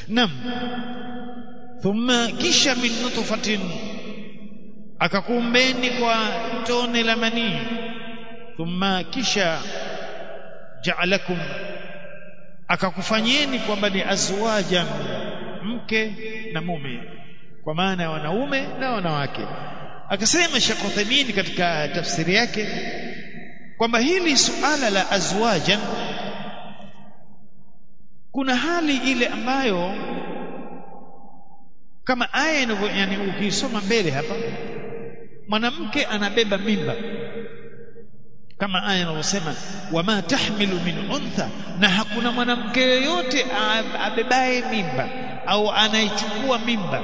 nam thumma kisha min nutfatin akakuumbeni kwa tone la manii thumma kisha ja'alakum akakufanyeni kwamba ni azwajan mke na mume kwa maana ya wanaume na wanawake akasema Sheikh Uthaymeen katika tafsiri yake kwamba hili suala la azwajan kuna hali ile ambayo kama aya inavyo yani ukisoma mbele hapa mwanamke anabeba mimba kama aya inavyosema wama tahmilu min untha na hakuna mwanamke yoyote abebaye mimba au anaichukua mimba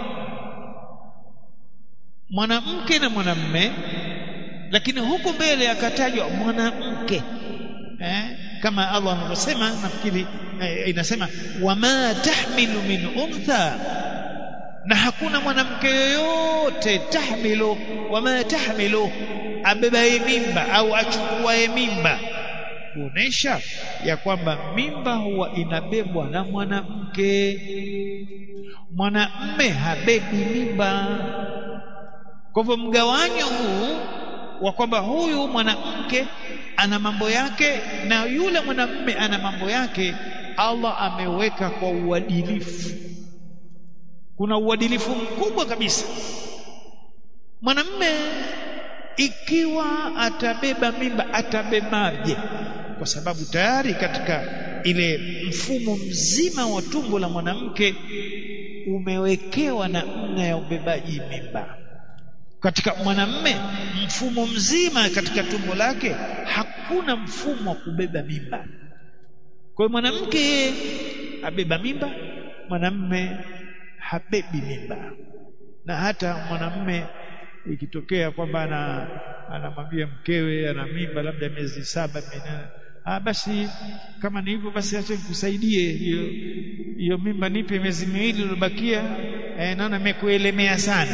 mwanamke na mwanamme lakini huku mbele akatajwa mwanamke eh? kama Allah anavyosema nafikiri eh, inasema wama tahmilu min untha na hakuna mwanamke yoyote tahmilu wama tahmilu abebaye mimba au achukuaye mimba kuonesha ya kwamba mimba huwa inabebwa na mwanamke mwanamme habebi mimba kwa hivyo mgawanyo huu wa kwamba huyu mwanamke ana mambo yake na yule mwanamme ana mambo yake Allah ameweka kwa uadilifu kuna uadilifu mkubwa kabisa mwanamme ikiwa atabeba mimba atabebaje kwa sababu tayari katika ile mfumo mzima wa tumbo la mwanamke umewekewa namna ya ubebaji mimba katika mwanamme mfumo mzima katika tumbo lake hakuna mfumo wa kubeba mimba kwa hiyo mwanamke abeba mimba mwanamme habebi mimba na hata mwanamme ikitokea kwamba ana anamwambia mkewe ana mimba labda miezi saba minane ah basi kama ni hivyo basi acha nikusaidie hiyo hiyo mimba nipe miezi miwili iliyobakia eh, naona nimekuelemea sana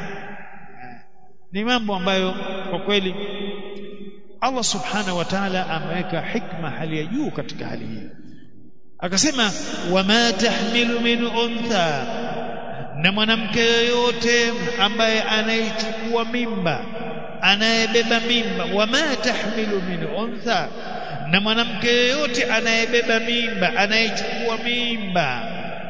ni mambo ambayo kwa kweli Allah subhanahu wa ta'ala ameweka hikma hali ya juu katika hali hii akasema wama tahmilu min untha na mwanamke yoyote ambaye anayechukua mimba anayebeba mimba wama tahmilu min untha na mwanamke yoyote anayebeba mimba anayechukua mimba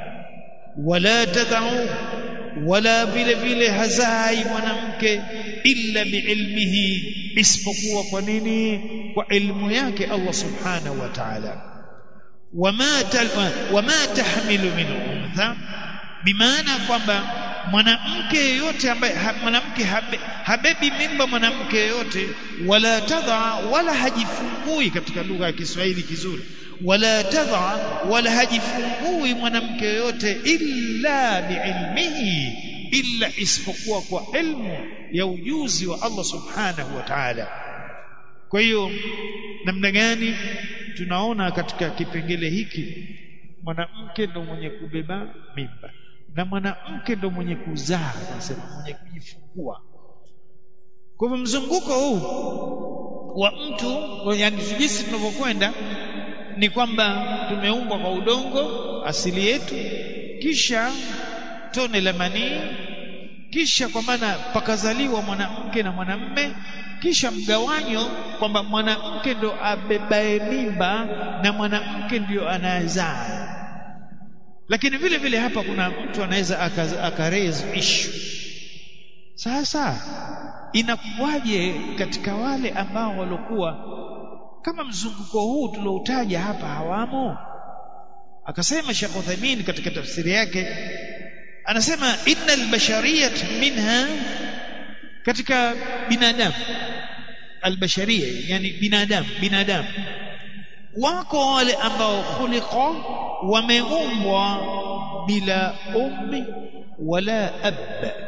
wala tadau wala vile vile hazai mwanamke illa biilmihi isipokuwa kwa nini kwa ilmu yake Allah subhanahu wa ta'ala wama wama tahmilu min untha bimaana kwamba mwanamke yeyote ambaye ha, mwanamke habe, habebi mimba mwanamke yeyote wala tadha wala hajifungui katika lugha ya Kiswahili kizuri wala tadha wala hajifungui mwanamke yeyote illa biilmihi illa isipokuwa kwa ilmu ya ujuzi wa Allah subhanahu wa ta'ala kwa hiyo namna gani tunaona katika kipengele hiki mwanamke ndo mwenye kubeba mimba na mwanamke ndo mwenye kuzaa nasema mwenye kujifungua kwa hivyo mzunguko huu wa mtu yani jinsi tunavyokwenda ni kwamba tumeumbwa kwa udongo asili yetu kisha tone la manii kisha kwa maana pakazaliwa mwanamke na mwanamme kisha mgawanyo kwamba mwanamke ndo abebae mimba na mwanamke ndio anayezaa lakini vile vile hapa kuna mtu anaweza akaraise issue sasa inakuwaje katika wale ambao walokuwa kama mzunguko huu tulioutaja hapa hawamo akasema Sheikh Uthaymeen katika tafsiri yake anasema innal bashariyat minha katika binadamu albasharia yani binadamu binadamu wako wale ambao khuliqa wameumbwa bila ummi wala ab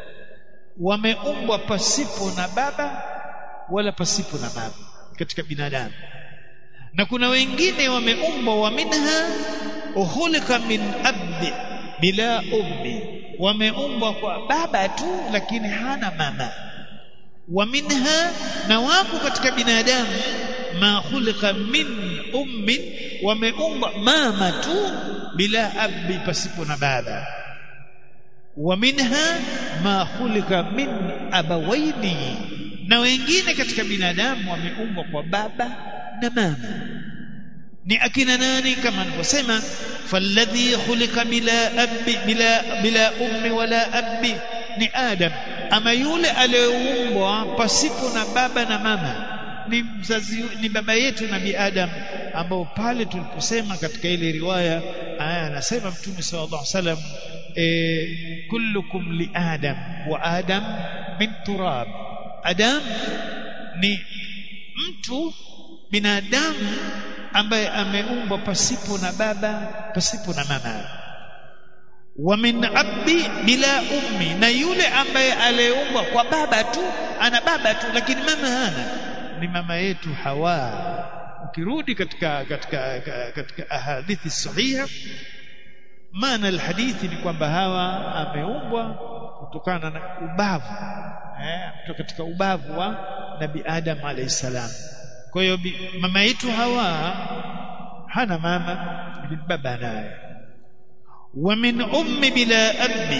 wameumbwa pasipo na baba wala pasipo na mama katika binadamu na kuna wengine wameumbwa wa minha uhulika min abdi bila ummi wameumbwa kwa baba tu lakini hana mama wa minha na wako katika binadamu ma khuliqa min ummin wameumbwa mama tu bila abi pasipo na baba wa minha ma khuliqa min abawaini na wengine katika binadamu wameumbwa kwa baba na mama ni akina nani kama alivyosema falladhi khuliqa bila abi bila bila ummi wala abi ni adam ama yule aliyeumbwa pasipo na baba na mama ni mzazi ni baba yetu nabii adam ambao pale tuliposema katika ile riwaya aya anasema mtume sallallahu alaihi wasallam e, kullukum li adam wa adam min turab adam ni mtu binadamu ambaye ameumbwa pasipo na baba pasipo na mama wa min abbi bila ummi na yule ambaye aliumbwa kwa baba tu ana baba tu lakini mama hana ni mama yetu Hawa ukirudi katika katika katika ahadithi sahiha maana alhadithi ni kwamba Hawa ameumbwa kutokana na ubavu eh kutoka katika ubavu wa Nabi Adam alayhi salam kwa hiyo mama yetu Hawa hana mama ni baba naye wa min ummi bila abi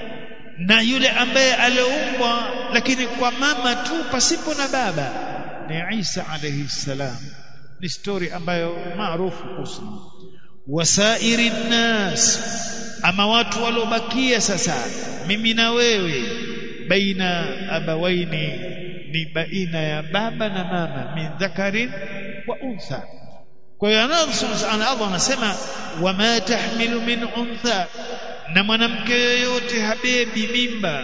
na yule ambaye aliumbwa lakini kwa mama tu pasipo na baba ni Isa alayhi salam ni story ambayo maarufu kuhusu wasairi nas ama watu waliobakia sasa mimi na wewe baina abawaini ni baina ya baba na mama min dhakarin wa untha kwa hiyo Allah anasema wama tahmilu min untha na mwanamke yoyote habebi mimba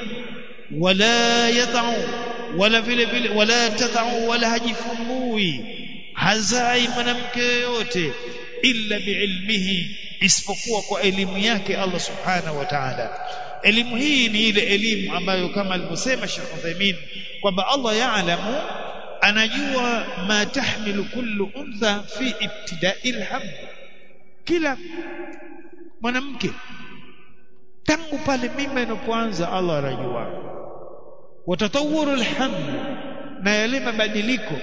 wala yatau wala vile vile wala tatau wala hajifungui hazai mwanamke yoyote illa biilmihi isipokuwa kwa elimu yake Allah subhanahu wa ta'ala elimu hii ni ile elimu ambayo kama alivyosema Sheikh Uthaymeen kwamba Allah yaalamu anajua ma tahmilu kullu untha fi ibtida'il hamd kila mwanamke tangu pale mimba inapoanza Allah anajua watatawuru alhamd na yale mabadiliko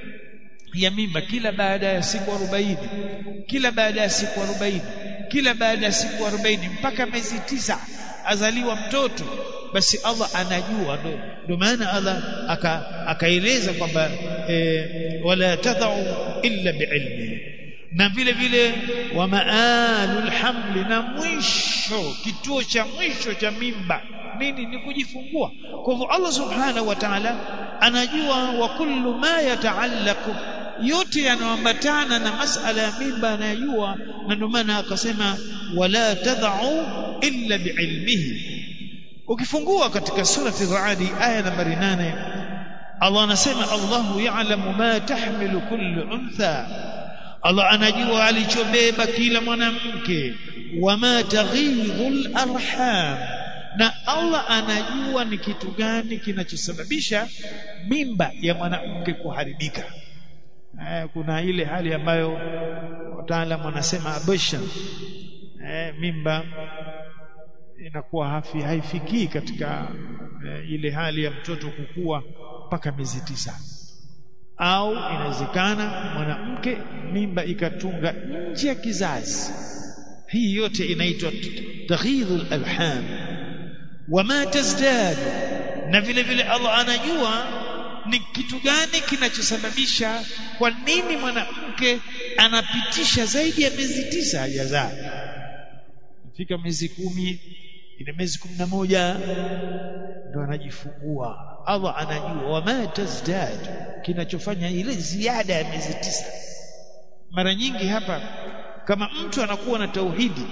ya mimba kila baada ya siku 40 kila baada ya siku 40 kila baada ya siku 40 mpaka miezi tisa azaliwa mtoto basi Allah anajua ndio maana Allah akaeleza aka kwamba e, wala tadau illa biilmi na vile vile wa maalul hamli na mwisho kituo cha mwisho cha mimba nini ni kujifungua kwa hivyo Allah subhanahu wa ta'ala anajua wa kullu ma yataallaqu yote yanayoambatana na masala ya mimba anayajua na ndio maana akasema wala tadau illa biilmihi ukifungua katika surati Ra'd aya nambari 8 Allah anasema Allahu ya'lamu ma tahmilu kullu untha Allah anajua alichobeba kila mwanamke wama taghidhul arham na Allah anajua ni kitu gani kinachosababisha mimba ya mwanamke kuharibika eh, kuna ile hali ambayo wataalamu wanasema abortion eh, mimba inakuwa hafi haifikii katika eh, ile hali ya mtoto kukua mpaka miezi tisa au inawezekana mwanamke mimba ikatunga nje ya kizazi hii yote inaitwa taghidhul alham wama tazdad na vile vile Allah anajua ni kitu gani kinachosababisha kwa nini mwanamke anapitisha zaidi ya miezi tisa hajazaa fika miezi kumi ina miezi kumi na moja ndo anajifungua Allah anajua wama tazdad kinachofanya ile ziada ya miezi tisa mara nyingi hapa kama mtu anakuwa na tauhidi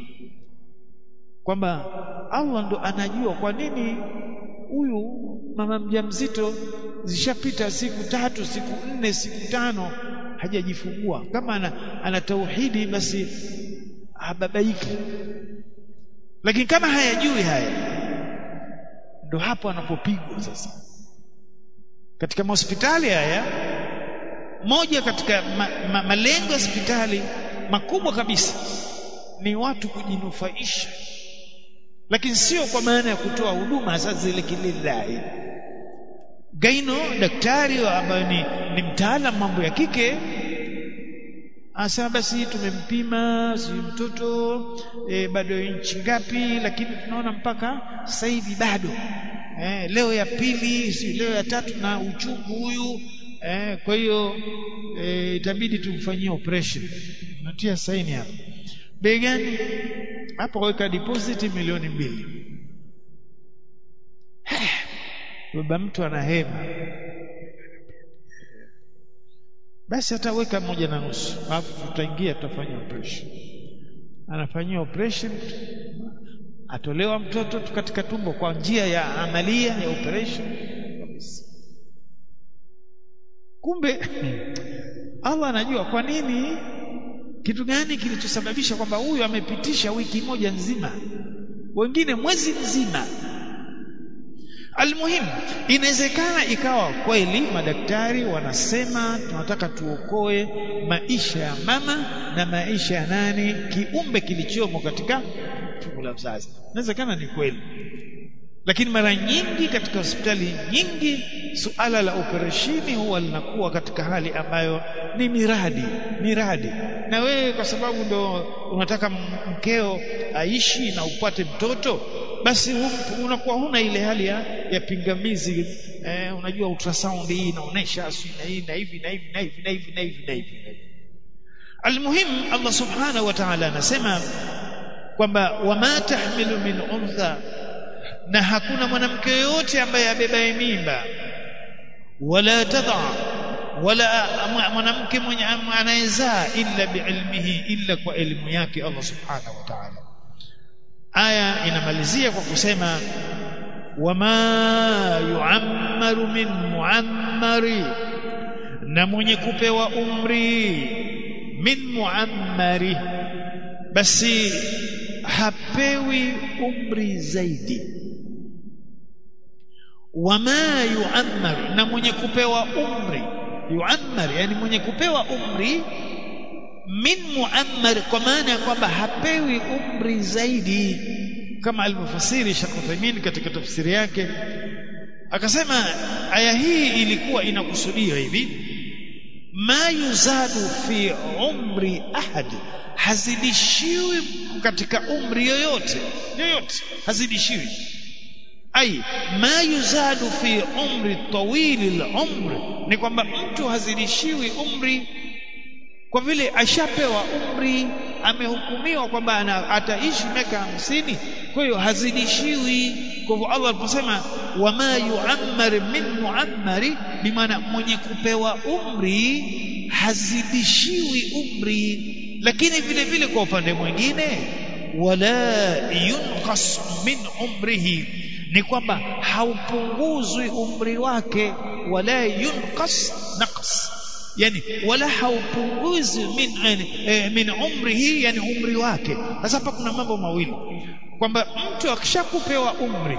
kwamba Allah ndo anajua kwa nini huyu mama mjamzito zishapita siku tatu siku nne siku tano hajajifungua kama ana, ana tauhidi basi hababaiki lakini kama hayajui haya ndo hapo anapopigwa sasa katika mahospitali haya moja katika ma, ma, malengo ya hospitali makubwa kabisa ni watu kujinufaisha lakini sio kwa maana ya kutoa huduma sasa zile kililai gaino daktari ambaye ni, ni mtaalamu mambo ya kike anasema basi tumempima si mtoto e, bado inchi ngapi lakini tunaona mpaka sasa hivi bado eh, leo ya pili si leo ya tatu na uchungu huyu eh, kwa hiyo eh, itabidi tumfanyie operation natia saini hapa bei gani hapa weka deposit milioni mbili baba mtu ana hema basi ataweka moja na nusu alafu tutaingia tutafanya operation anafanyia operation atolewa mtoto katika tumbo kwa njia ya amalia ya operation kumbe Allah anajua kwa nini kitu gani kilichosababisha kwamba huyu amepitisha wiki moja nzima wengine mwezi mzima Almuhimu, inawezekana ikawa kweli madaktari wanasema tunataka tuokoe maisha ya mama na maisha ya nani, kiumbe kilichomo katika tumbo la mzazi. Inawezekana ni kweli, lakini mara nyingi katika hospitali nyingi suala la operesheni huwa linakuwa katika hali ambayo ni miradi miradi, na wewe kwa sababu ndo unataka mkeo aishi na upate mtoto basi unakuwa huna ile hali ya, ya pingamizi eh, unajua ultrasound hii inaonesha na hii na hivi na hivi na hivi na hivi na hivi na hivi almuhim Allah subhanahu wa ta'ala anasema kwamba wama tahmilu min untha na hakuna mwanamke yoyote ambaye abebaye mimba wala tadha wala mwanamke mwenye anayezaa illa biilmihi illa kwa elimu yake Allah subhanahu wa ta'ala aya inamalizia kwa kusema wama yuammaru min muammari na mwenye kupewa umri min muammari basi hapewi umri zaidi wama yuammar na mwenye kupewa umri yuammar yani mwenye kupewa umri min muammar kwa maana ya kwamba hapewi umri zaidi kama alivyofasiri Sheikh Uthaymeen katika tafsiri yake akasema aya hii ilikuwa inakusudia hivi ma yuzadu fi umri ahad hazidishiwi katika umri yoyote yoyote hazidishiwi ai ma yuzadu fi umri tawili al-umr ni kwamba mtu hazidishiwi umri kwa vile ashapewa umri amehukumiwa kwamba ataishi miaka hamsini kwa hiyo hazidishiwi kwa hivyo Allah aliposema wama yuammar min muammari bimaana mwenye kupewa umri hazidishiwi umri lakini vile vile kwa upande mwingine wala yunqas min umrihi ni kwamba haupunguzwi umri wake wala yunqas naqs yani wala haupunguzi min eh, min umrihi yani umri wake sasa hapa kuna mambo mawili kwamba mtu akishakupewa umri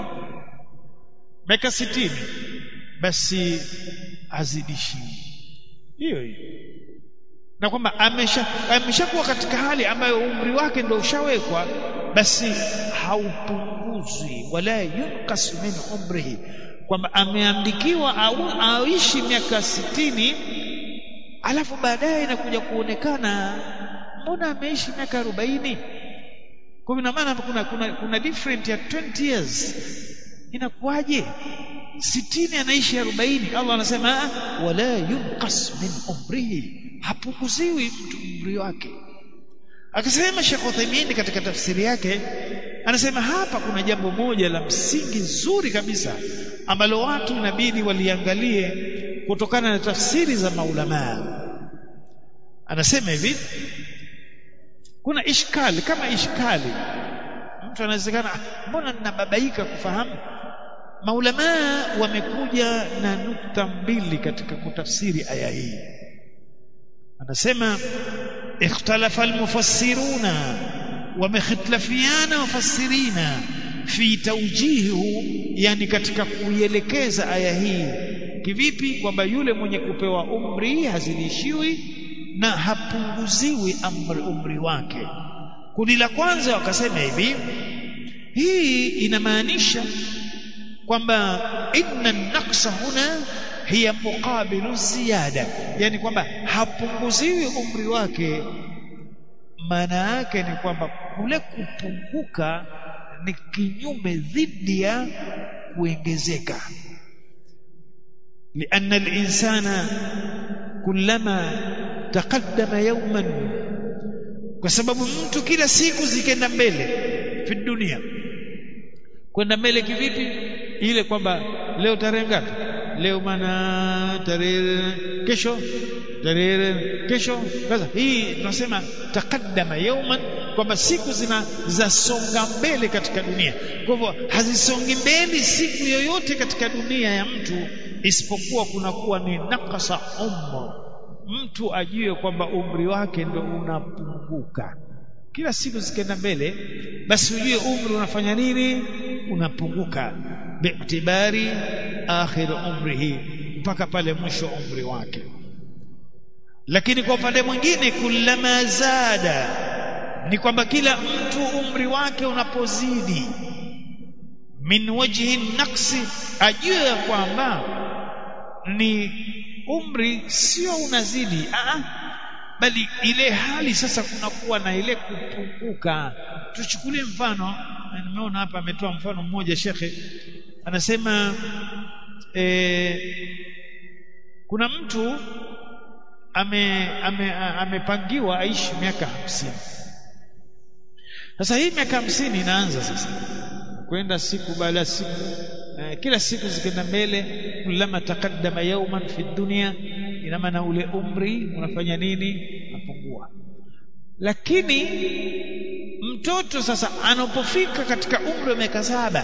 miaka sitini basi azidishiwi hiyo hiyo na kwamba amesha ameshakuwa katika hali ambayo umri wake ndio ushawekwa basi haupunguzwi wala yunkas min umrihi kwamba ameandikiwa au aishi miaka sitini alafu baadaye inakuja kuonekana mbona ameishi miaka 40 kwa ina maana kuna, kuna, kuna different ya 20 years inakuwaje sitini anaishi 40 Allah anasema wala yunqas min umrihi hapunguziwi mtu umri wake akasema Sheikh Uthaymeen katika tafsiri yake anasema hapa kuna jambo moja la msingi zuri kabisa ambalo watu inabidi waliangalie kutokana na tafsiri za maulamaa anasema hivi kuna ishkali kama ishkali mtu anawezekana mbona ninababaika kufahamu maulamaa wamekuja na nukta mbili katika kutafsiri aya hii anasema ikhtalafa almufassiruna wamekhtalafiana wafasirina fi tawjihu yani katika kuielekeza aya hii kivipi kwamba yule mwenye kupewa umri hazidishiwi na hapunguziwi amri umri wake kundi la kwanza wakasema hivi hii inamaanisha kwamba inna naqsa huna hiya muqabilu ziyada yani kwamba hapunguziwi umri wake maana yake ni kwamba kule kupunguka ni kinyume dhidi ya kuongezeka لأن الإنسان كلما تقدم يوما kwa sababu mtu kila siku zikenda mbele fi dunia kwenda mbele kivipi ile kwamba leo tarehe ngapi leo maana tarehe kesho tarehe kesho sasa hii tunasema takaddama yauman kwamba siku zina zasonga mbele katika dunia kwa hivyo hazisongi mbele siku yoyote katika dunia ya mtu isipokuwa kunakuwa ni nakasa umr mtu ajue kwamba umri wake ndo unapunguka kila siku zikienda mbele basi ujue umri unafanya nini unapunguka bi'tibari akhir umrihi mpaka pale mwisho umri wake lakini kwa upande mwingine kullama zada ni kwamba kila mtu umri wake unapozidi min wajhi naqsi ajue ya kwamba ni umri sio unazidi a bali ile hali sasa kunakuwa na ile kupunguka tuchukulie mfano nimeona hapa ametoa mfano mmoja shekhe anasema e, kuna mtu ame, ame, amepangiwa aishi miaka hamsini sasa hii miaka hamsini inaanza sasa kwenda siku baada ya siku eh, kila siku zikienda mbele kulama taqaddama yawman fi dunya ina maana ule umri unafanya nini unapungua lakini mtoto sasa anapofika katika umri wa miaka saba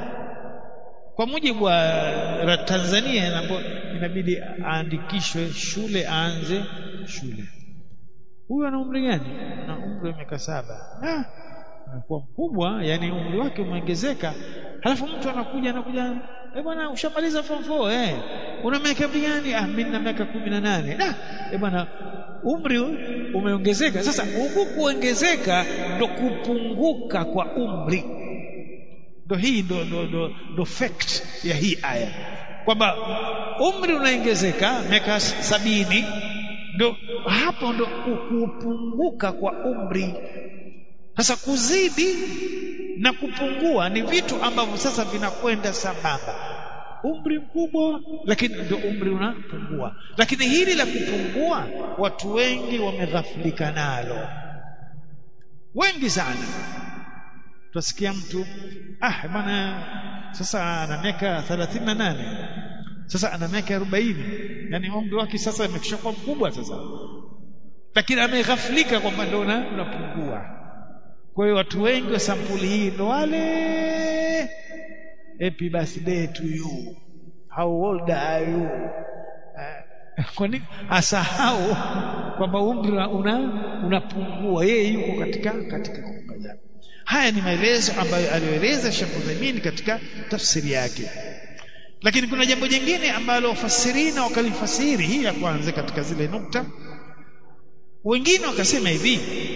kwa mujibu wa Tanzania inabidi aandikishwe shule aanze shule huyu ana umri gani na umri wa miaka saba ah anakuwa mkubwa yani umri wake umeongezeka halafu mtu anakuja anakuja eh bwana ushamaliza form 4 eh una miaka gani ah mimi na miaka 18 da eh bwana umri umeongezeka sasa huku kuongezeka ndo kupunguka kwa umri ndo hii ndo ndo, ndo, ndo fact ya hii aya kwamba umri unaongezeka miaka sabini ndo hapo ndo kupunguka kwa umri sasa kuzidi na kupungua ni vitu ambavyo sasa vinakwenda sambamba umri mkubwa lakini ndio umri unapungua lakini hili la kupungua watu wengi wameghafilika nalo wengi sana tutasikia mtu ah bwana sasa ana miaka 38 sasa ana miaka 40 yani umri wake sasa amekishakuwa mkubwa sasa lakini ameghafilika kwamba ndio unapungua kwa hiyo watu wengi wa sampuli hii ndo wale happy birthday to you how old are you uh, kwa nini asahau kwamba umri una unapungua yeye yuko katika katika kukaja haya ni maelezo ambayo aliyoeleza Sheikh Uthaymeen katika tafsiri yake lakini kuna jambo jingine ambalo wafasirina wakalifasiri hii ya kwanza katika zile nukta wengine wakasema hivi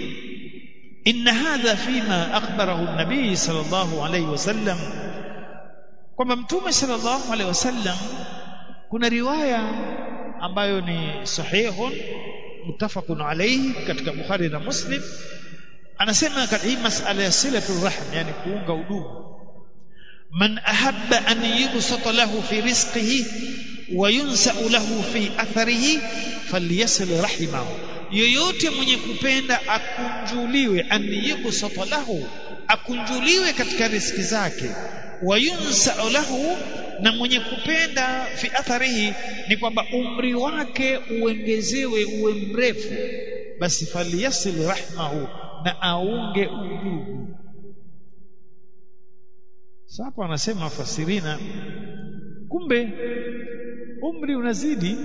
إن هذا فيما أخبره النبي صلى الله عليه وسلم kwamba mtume sallallahu alaihi wasallam kuna riwaya ambayo ni sahihun muttafaqun alayhi katika Bukhari na Muslim anasema katika hii masala ya silatul rahm yani kuunga udugu man ahabba an yubsata lahu fi rizqihi wa yunsa'u lahu fi atharihi falyasil rahimahu yoyote mwenye kupenda akunjuliwe an yubsata lahu akunjuliwe katika riski zake wayunsa lahu na mwenye kupenda fi atharihi ni kwamba umri wake uongezewe uwe mrefu basi falyasil rahmahu na aunge udugu sasa wanasema fasirina kumbe umri unazidi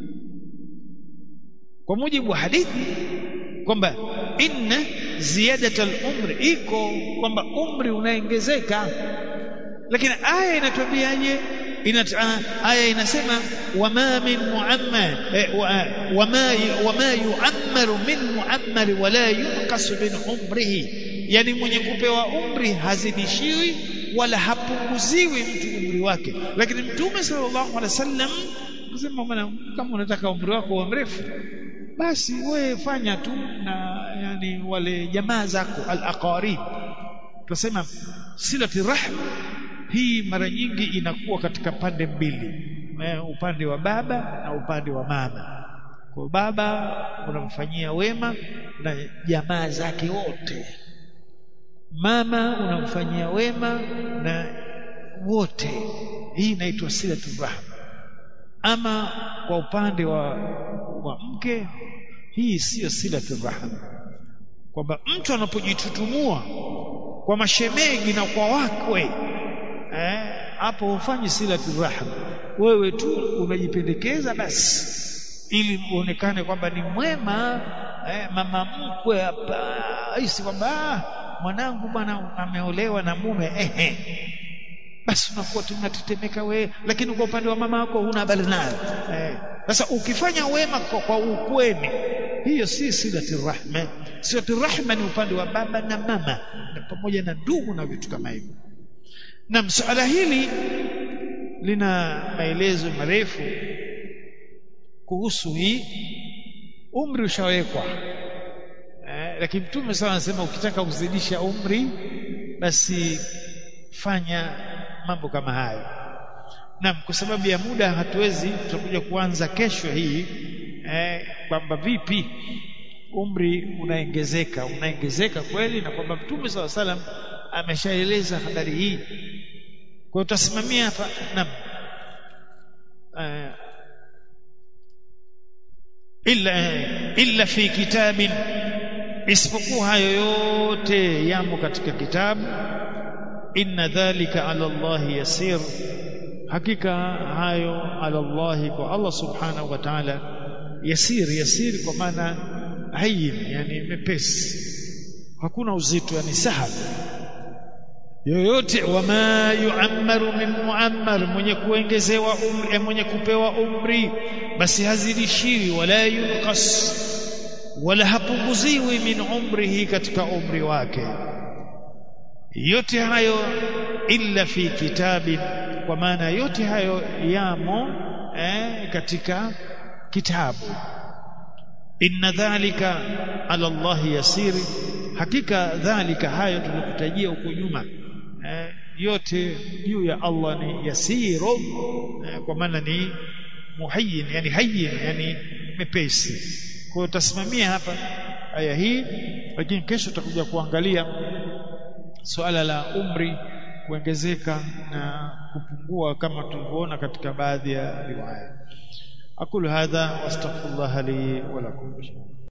kwa mujibu wa hadithi kwamba inna ziyadata al-umri iko kwamba umri unaongezeka lakini aya inatuambiaje aya inasema wama min muammar wama wama yuammaru min muammar wala yunqasu min umrihi yani mwenye kupewa umri hazidishiwi wala hapunguziwi mtu umri wake lakini mtume sallallahu alaihi wasallam kusema bwana kama unataka umri wako uwe mrefu basi wewe fanya tu na yani wale jamaa zako al-aqarib tunasema silati rahm hii mara nyingi inakuwa katika pande mbili upande wa baba na upande wa mama kwa baba unamfanyia wema na jamaa zake wote mama unamfanyia wema na wote hii inaitwa silatu rahm ama kwa upande wa, wa mke hii siyo silatu rahm kwamba mtu anapojitutumua kwa mashemeji na kwa wakwe eh, hapo hufanyi silatu rahm wewe tu unajipendekeza basi ili uonekane kwamba ni mwema eh, mama mkwe hapa hisi kwamba mwanangu bwana ameolewa na mume ehe basi unakuwa tunatetemeka wewe lakini kwa upande wa mama wako huna habari nayo sasa eh, ukifanya wema kwa, kwa ukweni hiyo si silati rahma silati rahma ni upande wa baba na mama na pamoja na ndugu na vitu kama hivyo na suala hili lina maelezo marefu kuhusu hii umri ushawekwa eh, lakini mtume sana anasema ukitaka kuzidisha umri basi fanya mambo kama hayo naam kwa sababu ya muda hatuwezi tutakuja kuanza kesho hii eh, kwamba vipi umri unaongezeka unaongezeka kweli na kwamba mtume saw salam ameshaeleza habari hii kwa hiyo tutasimamia hapa naam eh, illa illa fi kitabin isipokuwa hayo yote yamo katika kitabu inna dhalika ala Allah yasir hakika hayo ala Allah kwa Allah subhanahu wa ta'ala yasir yasir kwa maana hayyin yani mepesi hakuna uzito yani sahal yoyote wama yuammaru min muammar mwenye kuongezewa umri mwenye kupewa umri basi hazidishiwi wala yunqas wala hapunguziwi min umrihi katika umri wake yote hayo illa fi kitabin kwa maana yote hayo yamo eh, katika kitabu inna dhalika ala Allah yasiri hakika dhalika hayo tulikutajia huko nyuma eh, yote juu ya Allah ni yasiru eh, kwa maana ni muhayyin yani hayyin yani mepesi kwa hiyo tasimamia hapa aya hii lakini kesho tutakuja kuangalia suala la umri kuongezeka na kupungua kama tulivyoona katika baadhi ya riwaya aqulu hadha wastaghfirullah li wa lakum